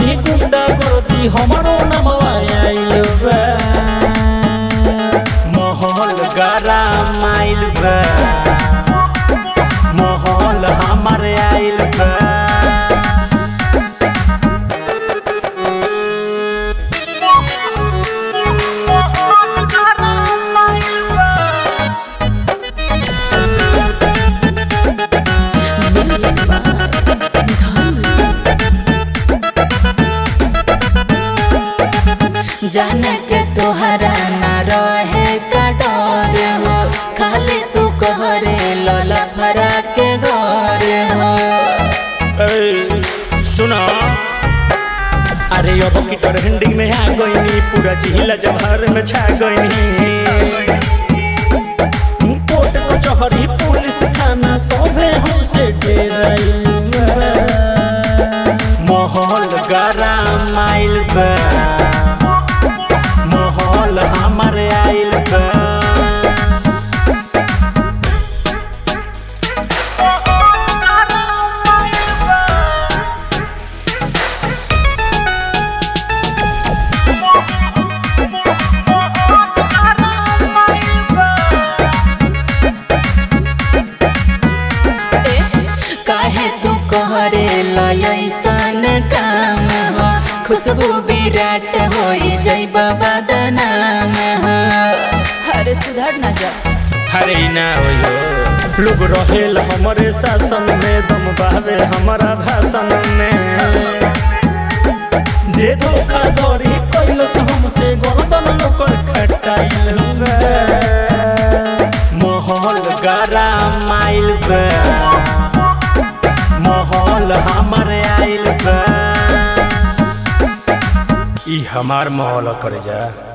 चहरी गुंडा गर्दी हमारो नमवा आइल बा माहौल गरम आइल बा माहौल हमर आइल बा Music by Dhanu. जाने के तोहरा न रहे का डर हो खाली तू कहरे लला भरा के घर हो ए, सुना अरे अब की ट्रेंडिंग में आ गईनी पूरा जिला जवाहर में छा गईनी कोर्ट कचहरी पुलिस थाना सभे हमसे डेराइल बा। माहौल गरम आइल बा माहौल हमर आइल बा काहे तू कहरे लयसन काम हो खुशबू विराट होई जय बाबा दनाम हो अरे सुधर ना जा हरे ना होयो लोग रहेल हमरे शासन में दम बहावे हमारा भाषण में जे धोखा धड़ी कैलस हमसे गर्दन लोकर खटाइल बा। माहौल गरम आइल बा माहौल हमर आइल बा ई हमार माहौल करे जा